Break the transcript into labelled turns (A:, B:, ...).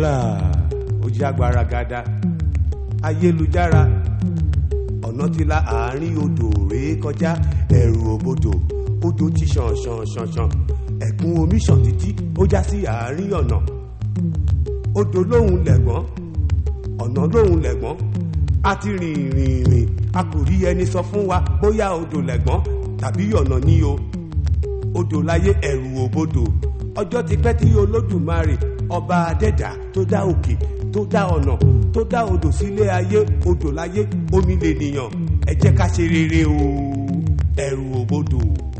A: wàhálà ó jágbára gada ayélujára ọ̀nà ti la àárín odò rèé kọjá ẹ̀rù òbodò odò ti ṣàn ṣàn ṣàn ṣàn ẹ̀kún omi ṣàn títí ó já sí àárín ọ̀nà odò lóhùn lẹ̀gbọ́n ọ̀nà lóhùn lẹ̀gbọ́n a ti rìn rìn rìn a kò rí ẹni sọ fún wa bóyá odò lẹ̀gbọ́n tàbí ọ̀nà ní o odò láyé ẹ̀rù òbodò ọjọ́ ti pẹ́ tí olódùmarè ọba adẹ́dà tó dá òkè tó dá ọ̀nà tó dá odò sílé ayé odò láyé omi lè nìyàn ẹ jẹ́ ká ṣe rere o ẹ̀rù òbodò.